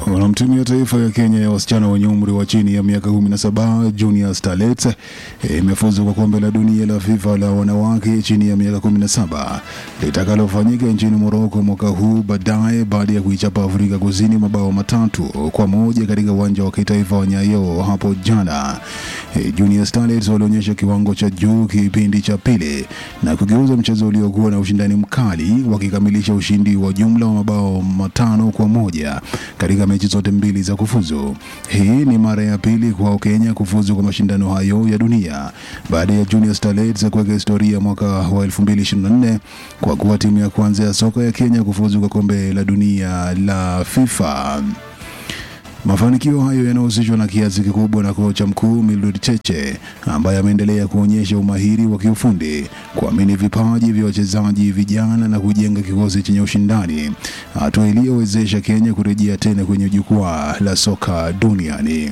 Naam, timu ya taifa ya Kenya ya wasichana wenye umri wa chini ya miaka 17 Junior Starlets eh, imefuzu kwa kombe la dunia la FIFA la wanawake chini ya miaka 17 litakalofanyika nchini Morocco mwaka huu baadaye baada ya kuichapa Afrika Kusini mabao matatu kwa moja katika uwanja wa kitaifa wa Nyayo hapo jana. Eh, Junior Starlets walionyesha kiwango cha juu kipindi cha pili na kugeuza mchezo uliokuwa na ushindani mkali wakikamilisha ushindi wa jumla wa mabao matano kwa moja katika mechi zote mbili za kufuzu. Hii ni mara ya pili kwa Kenya kufuzu kwa mashindano hayo ya dunia baada ya Junior Starlets kuweka historia mwaka wa 2024 kwa kuwa timu ya kwanza ya soka ya Kenya kufuzu kwa kombe la dunia la FIFA. Mafanikio hayo yanahusishwa na kiasi kikubwa na kocha mkuu Mildred Cheche ambaye ameendelea kuonyesha umahiri wa kiufundi, kuamini vipaji vya wachezaji vijana na kujenga kikosi chenye ushindani, hatua iliyowezesha Kenya kurejea tena kwenye jukwaa la soka duniani.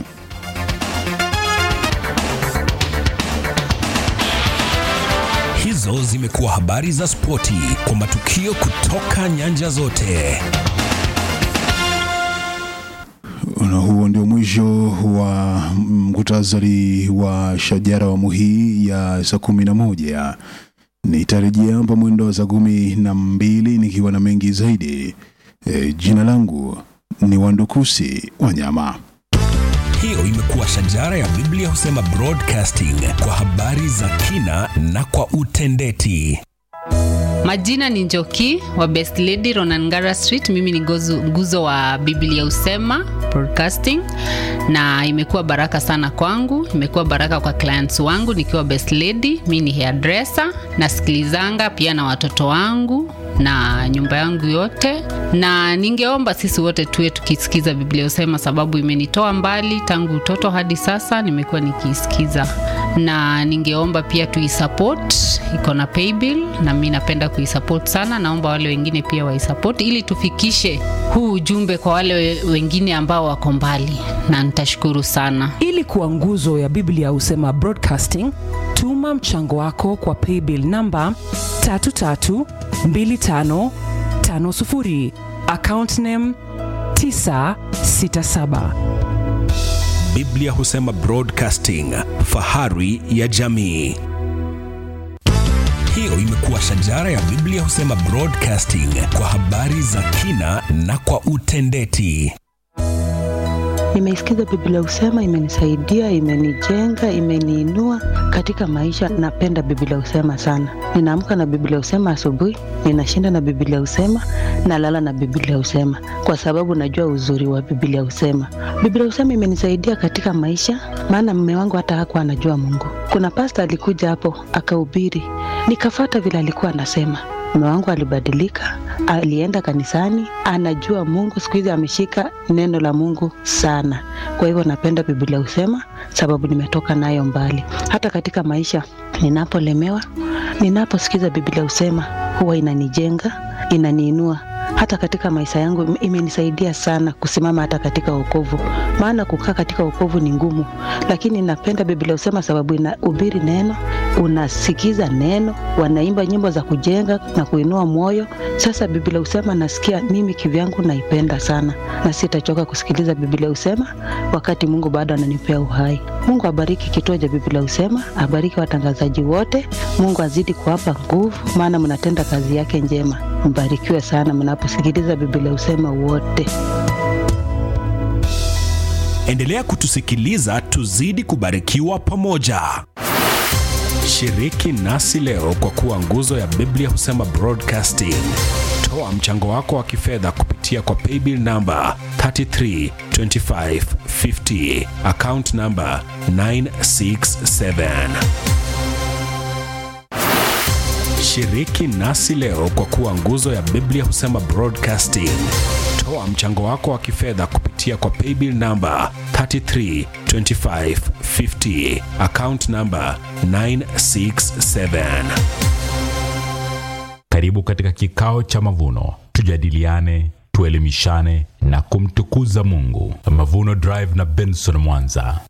Hizo zimekuwa habari za spoti kwa matukio kutoka nyanja zote. Na huo ndio mwisho wa mkutasari wa shajara awamu hii ya saa kumi na moja. Nitarejea hapa mwendo wa saa kumi na mbili nikiwa na mengi zaidi. E, jina langu ni Wandukusi Wanyama. Hiyo imekuwa shajara ya Biblia husema broadcasting kwa habari za kina na kwa utendeti. Majina ni Njoki wa Best Lady Ronangara Street. Mimi ni gozu, nguzo wa Biblia Usema Broadcasting, na imekuwa baraka sana kwangu, imekuwa baraka kwa clients wangu nikiwa Best Lady. Mimi ni hairdresser, nasikilizanga pia na watoto wangu na nyumba yangu yote, na ningeomba sisi wote tuwe tukisikiza Biblia Usema, sababu imenitoa mbali tangu utoto hadi sasa, nimekuwa nikiisikiza, na ningeomba pia tuisupport, iko na paybill na mimi napenda kuisupport sana. Naomba wale wengine pia waisupport ili tufikishe huu ujumbe kwa wale we- wengine ambao wako mbali, na nitashukuru sana. ili kuwa nguzo ya biblia husema broadcasting tuma mchango wako kwa paybill namba 332550 account name 967 Biblia husema broadcasting, fahari ya jamii. Hiyo imekuwa shajara ya Biblia husema broadcasting kwa habari za kina na kwa utendeti. Nimeisikiza Biblia Usema, imenisaidia, imenijenga, imeniinua katika maisha. Napenda Biblia Usema sana. Ninaamka na Biblia Usema asubuhi, ninashinda na Biblia Usema, nalala na Biblia Usema kwa sababu najua uzuri wa Biblia Usema. Biblia Usema imenisaidia katika maisha, maana mume wangu hata hakuwa anajua Mungu. Kuna pasta alikuja hapo akahubiri, nikafata vile alikuwa anasema mume wangu alibadilika, alienda kanisani, anajua Mungu. Siku hizi ameshika neno la Mungu sana. Kwa hivyo napenda Biblia husema, sababu nimetoka nayo mbali. Hata katika maisha ninapolemewa, ninaposikiza Biblia husema, huwa inanijenga, inaniinua hata katika maisha yangu im- imenisaidia sana kusimama hata katika wokovu, maana kukaa katika wokovu ni ngumu, lakini napenda Biblia husema sababu inahubiri neno, unasikiza neno, wanaimba nyimbo za kujenga na kuinua moyo. Sasa Biblia husema nasikia mimi kivyangu naipenda sana, na sitachoka kusikiliza Biblia husema wakati Mungu bado ananipea uhai. Mungu abariki kituo cha Biblia husema, abariki watangazaji wote. Mungu azidi kuwapa nguvu, maana mnatenda kazi yake njema. Mbarikiwe sana mnaposikiliza Biblia husema wote. Endelea kutusikiliza tuzidi kubarikiwa pamoja. Shiriki nasi leo kwa kuwa nguzo ya Biblia husema broadcasting. Toa mchango wako wa kifedha kupitia kwa paybill namba 332550 account namba 967. Shiriki nasi leo kwa kuwa nguzo ya Biblia husema broadcasting. Toa mchango wako wa kifedha kupitia kwa paybill namba 332550 account namba 967. Karibu katika kikao cha mavuno, tujadiliane, tuelimishane na kumtukuza Mungu. Mavuno Drive na Benson Mwanza.